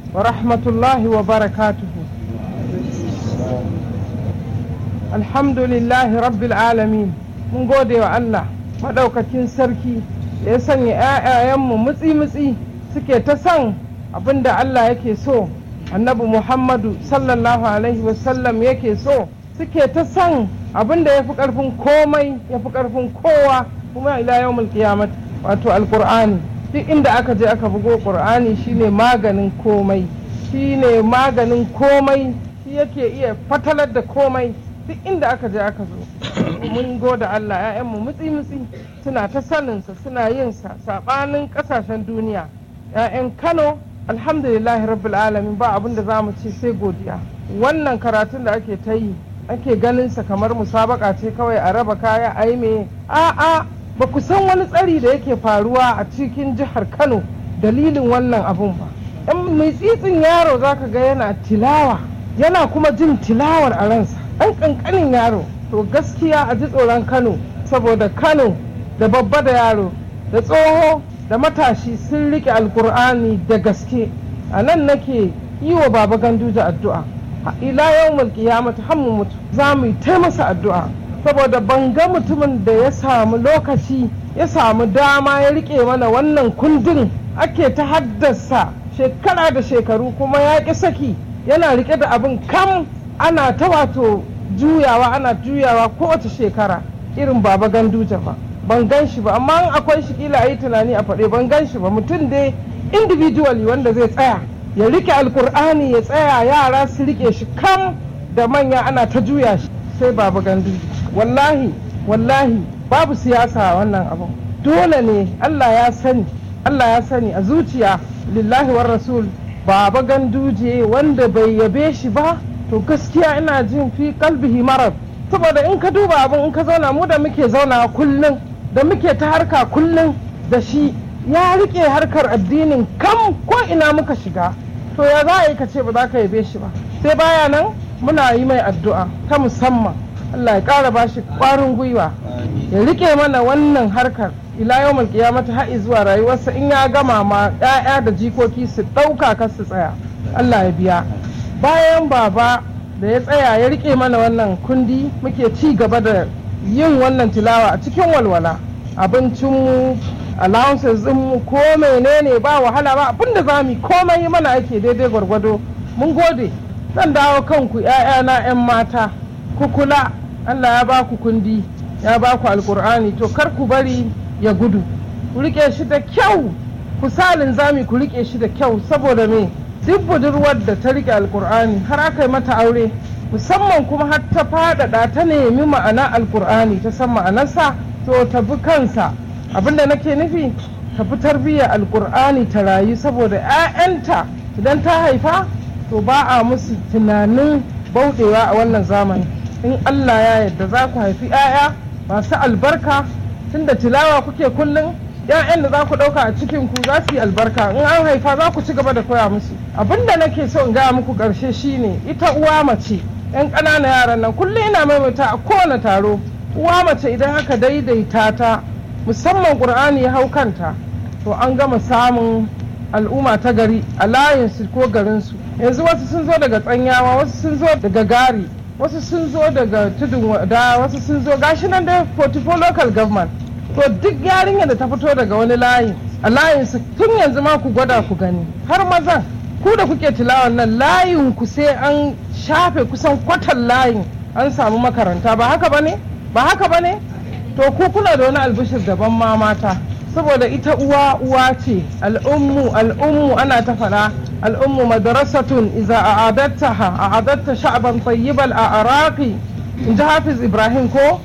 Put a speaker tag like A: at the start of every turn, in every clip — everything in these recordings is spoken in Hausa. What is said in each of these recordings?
A: ورحمة الله وبركاته الحمد لله رب العالمين mun gode wa Allah maɗaukakin sarki da ya sanya 'ya'yayenmu mutsi-mutsi suke ta son abin da Allah yake so annabi Muhammadu sallallahu alaihi wasallam yake so suke ta son abin da ya fi ƙarfin komai ya fi ƙarfin kowa kuma ila yawmul qiyamah wato alqur'ani duk inda aka je aka bugo qur'ani shine maganin komai shine maganin komai shi yake iya fatalar da komai duk inda aka je aka zo mun goda Allah ‘ya'yanmu mutsi-mutsi suna ta saninsa suna yin sa saɓanin ƙasashen duniya ‘ya'yan Kano alhamdulillahi rabbil alamin ba abin da za mu ce sai godiya wannan karatun da ake ta yi ake ganin sa kamar musabaka ce kawai a raba kaya a yi me a'a ba ku san wani tsari da yake faruwa a cikin jihar Kano dalilin wannan abun ba ɗan mai tsitsin yaro zaka ga yana tilawa yana kuma jin tilawar a ransa ɗan ƙanƙanin yaro to gaskiya a ji tsoron kano saboda kano da babba da yaro da tsoho da matashi sun rike alkur'ani da gaske a nan nake yi wa baba ganduja addu'a ila yau mulki ya mutu mu mutu za mu yi ta masa addu'a saboda ban ga mutumin da ya samu lokaci ya samu dama ya rike mana wannan kundin ake ta haddasa shekara da shekaru kuma ya ƙi saki yana rike da abin kam ana ta wato juyawa ana juyawa kowace shekara irin baba ganduja ba ban gan shi ba amma akwai shi kila a yi tunani a faɗe ban gan shi ba mutum dai individually wanda zai tsaya ya rike alkur'ani ya tsaya yara su rike shi kam da manya ana ta juya shi sai baba ganduja wallahi wallahi babu siyasa a wannan abu dole ne allah ya sani allah ya sani a zuciya lillahi war rasul baba ganduje wanda bai yabe shi ba to gaskiya ina jin fi kalbihi marar saboda in ka duba abin in ka zauna mu da muke zauna kullum da muke ta harka kullum da shi ya rike harkar addinin kam ko ina muka shiga to ya za a yi ka ce ba za ka yabe shi ba sai baya nan muna yi mai addu'a ta musamman Allah ya ƙara ba shi ƙwarin gwiwa ya rike mana wannan harkar ila yau mulkiyamata har zuwa rayuwarsa in ya gama ma 'ya'ya da jikoki su ɗauka kar su tsaya Allah ya biya bayan baba da ya tsaya ya rike mana wannan kundi muke ci gaba da yin wannan tilawa a cikin walwala abincinmu allowances mu ko menene ba wahala ba abin da za mu komai yi mana ake daidai gwargwado mun gode zan dawo kanku ‘ya'yana 'yan mata ku kula Allah ya ba ku kundi ya ba ku alkur'ani to kar ku bari ya gudu ku rike shi da kyau ku salin zami ku rike shi da kyau saboda me duk budurwar da ta rike alkur'ani har aka yi mata aure musamman kuma har ta faɗaɗa ta nemi ma'ana alkur'ani ta san ma'anarsa to ta bi kansa abinda nake nufi ta fi tarbiyyar alkur'ani ta rayu saboda 'ya'yanta idan ta haifa to ba a musu tunanin bauɗewa a wannan zamani in allah ya yarda za ku haifi 'ya'ya masu albarka tunda tilawa kuke kullum ‘ya'yan da za ku ɗauka a cikin ku za su yi albarka in an haifa za ku ci gaba da koya musu abin da nake so in gaya muku ƙarshe shine ita uwa mace ‘yan ƙananan yaran nan kullum ina maimaita a kowane taro uwa mace idan aka daidaita ta musamman ƙur'ani ya hau kanta to an gama samun al'umma ta gari a layinsu ko garinsu yanzu wasu sun zo daga tsanyawa wasu sun zo daga gari wasu sun zo daga tudun wada wasu sun zo gashi nan da 44 local government to duk yarinya da ta fito daga wani layi a layinsu tun yanzu ma ku gwada ku gani har mazan ku da kuke tilawan nan layin ku sai an shafe kusan kwatan layin an samu makaranta ba haka bane ba haka bane to ku kuna da wani albishir daban ma mata saboda ita uwa uwa ce al'ummu al'ummu ana ta faɗa al'ummu madrasatun iza a'adattaha a'adatta sha'ban tayyibal a araqi in ji hafiz ibrahim ko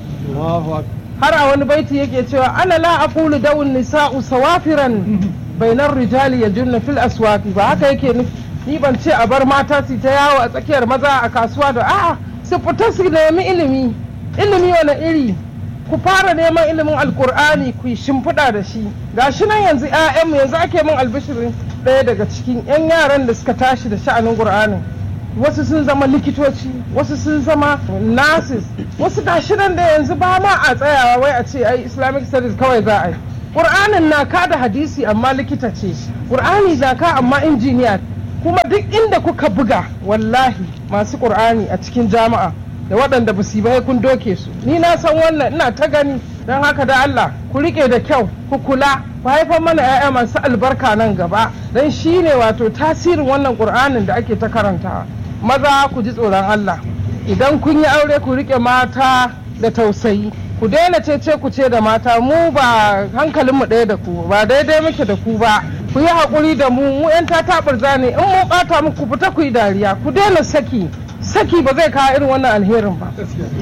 A: har a wani baiti yake cewa ana la aqulu dawun nisa'u sawafiran bainar rijali yajunna fil aswaqi ba haka yake nufi ni ban ce a bar mata su ta yawo a tsakiyar maza a kasuwa da a'a su fita su nemi ilimi ilimi wani iri ku fara neman ilimin alkur'ani ku yi shimfiɗa da shi gashi nan yanzu 'ya'yanmu yanzu ake min albishirin ɗaya daga cikin 'yan yaran da suka tashi da sha'anin qur'ani wasu sun zama likitoci wasu sun zama nurses wasu gashi nan da yanzu ba ma a tsayawa wai a ce ai islamic studies kawai za a yi ƙur'anin na ka da hadisi amma likita ce ƙur'ani na ka amma injiniya kuma duk inda kuka buga wallahi masu ƙur'ani a cikin jama'a da waɗanda ba su yi kun doke su ni na san wannan ina ta gani don haka da Allah ku rike da kyau ku kula ku haifar mana 'ya'ya masu albarka nan gaba don shi ne wato tasirin wannan ƙur'anin da ake ta karantawa maza ku ji tsoron Allah idan kun yi aure ku rike mata da tausayi ku daina cece ku ce da mata mu ba hankalinmu ɗaya da ku ba daidai muke da ku ba ku yi haƙuri da mu mu 'yan tataɓar ne in mun ɓata muku fita ku yi dariya ku daina saki saki ba zai kawo irin wannan alherin ba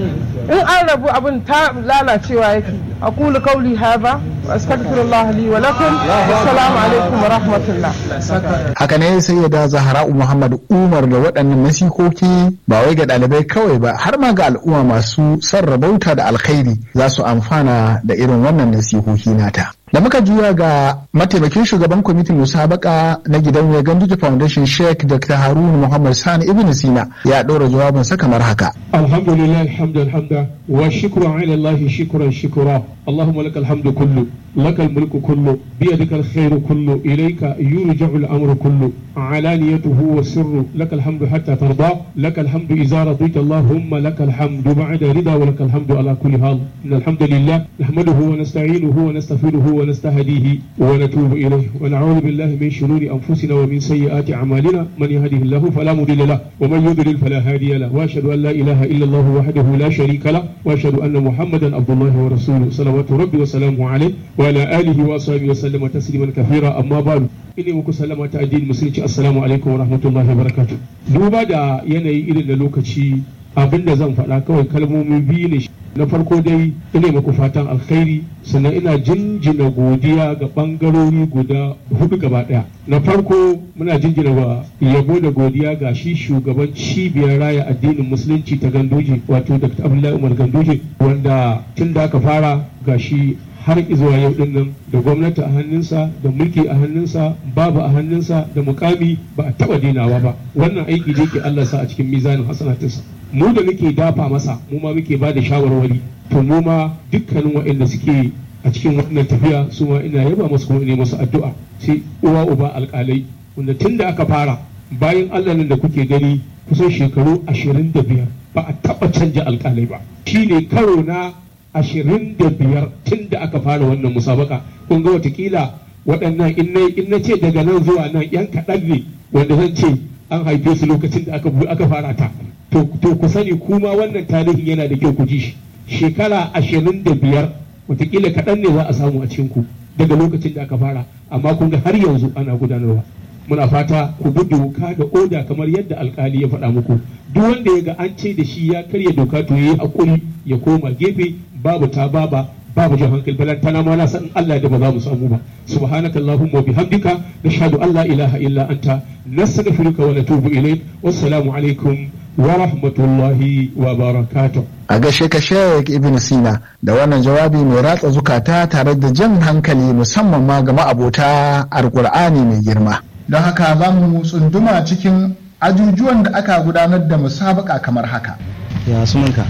A: in an rabu abin ta lalacewa yake aqulu qawli hadha wa astaghfirullah li wa lakum assalamu alaikum wa rahmatullah
B: haka ne sai ya da zahra'u muhammad umar da waɗannan nasikoki ba wai ga ɗalibai kawai ba har ma ga al'umma masu sarrabauta da alkhairi za su amfana da irin wannan nasikoki nata da muka juya ga mataimakin shugaban kwamitin musabaka na gidan ganduje foundation sheikh dr haruna muhammad sani ibn sina ya ɗora jawabinsa kamar haka
C: alhamdulillah alhamdulillah wa shukru ala allah shukran shukra اللهم لك الحمد كله لك الملك كله بيدك الخير كله إليك يرجع الأمر كله علانيته والسر لك الحمد حتى ترضى لك الحمد إذا رضيت اللهم لك الحمد بعد رضا ولك الحمد على كل حال إن الحمد لله نحمده ونستعينه ونستغفره ونستهديه ونتوب إليه ونعوذ بالله من شرور أنفسنا ومن سيئات أعمالنا من يهده الله فلا مضل له ومن يضلل فلا هادي له وأشهد أن لا إله إلا الله وحده لا شريك له وأشهد أن محمدا عبد الله ورسوله صلوات ربي وسلامه عليه وعلى آله وصحبه وسلم تسليما كثيرا أما بعد ine muku sallama ta addinin musulunci assalamu alaikum wa rahmatullahi wa barakatuh duba da yanayi irin da lokaci abinda zan faɗa kawai kalmomi biyu ne na farko dai ina muku fatan alkhairi sannan ina jinjina godiya ga bangarori guda hudu gaba daya na farko muna jinjina wa yabo da godiya ga shi shugaban cibiyar raya addinin musulunci ta gandoji wato dr abdullahi umar gandoji wanda tun da aka fara ga shi har zuwa yau din nan da gwamnati a hannunsa da mulki a hannunsa babu a hannunsa da mukami ba a taba dinawa ba wannan aiki da yake Allah sa a cikin mizanin hasanatinsa mu da muke dafa masa mu ma muke ba da shawarwari to mu ma dukkanin waɗanda suke a cikin wannan tafiya su ma ina yaba masu kuma ina masu addu'a sai uwa uba alƙalai wanda tun da aka fara bayan Allah nan da kuke gani kusan shekaru ashirin da biyar ba a taɓa canja alƙalai ba shine karo na ashirin da biyar tun da aka fara wannan musabaka kun ga watakila waɗannan in na ce daga nan zuwa nan yan kaɗan ne wanda zan ce an haife su lokacin da aka fara ta to ku sani kuma wannan tarihin yana da kyau ku ji shi shekara ashirin da biyar watakila kaɗan ne za a samu a cikin ku daga lokacin da aka fara amma kun ga har yanzu ana gudanarwa muna fata ku bi doka da oda kamar yadda alkali ya faɗa muku duk wanda ya ga an ce da shi ya karya doka to yayi hakuri ya koma gefe babu ta baba babu jan hankali balan tana ma na san Allah da ba za mu samu ba subhanaka allahumma wa bihamdika nashhadu an la ilaha illa anta nastaghfiruka wa natubu ilayk wassalamu alaikum wa rahmatullahi wa barakatuh
B: a gashe ka Sheikh Ibn Sina da wannan jawabi mai ratsa zukata tare da jan hankali musamman ma ga ma'abota alkur'ani mai girma don haka za mu tsunduma cikin ajujuwan da aka gudanar da musabaka kamar haka
D: ya sunanka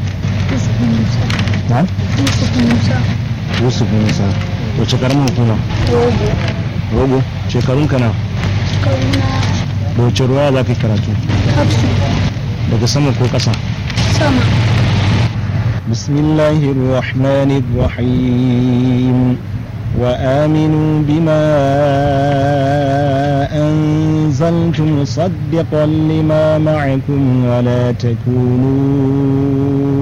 D: na? Yusuf Musa wace karamin hukuma?
E: Rogo.
D: Rogo shekarun ka na?
E: Karuna
D: da wace ruwa za ka yi karatu?
E: hafsu
D: daga sama ko ƙasa?
E: sama.
D: بسم الله الرحمن الرحيم وآمنوا بما أنزلت مصدقا لما معكم ولا تكونوا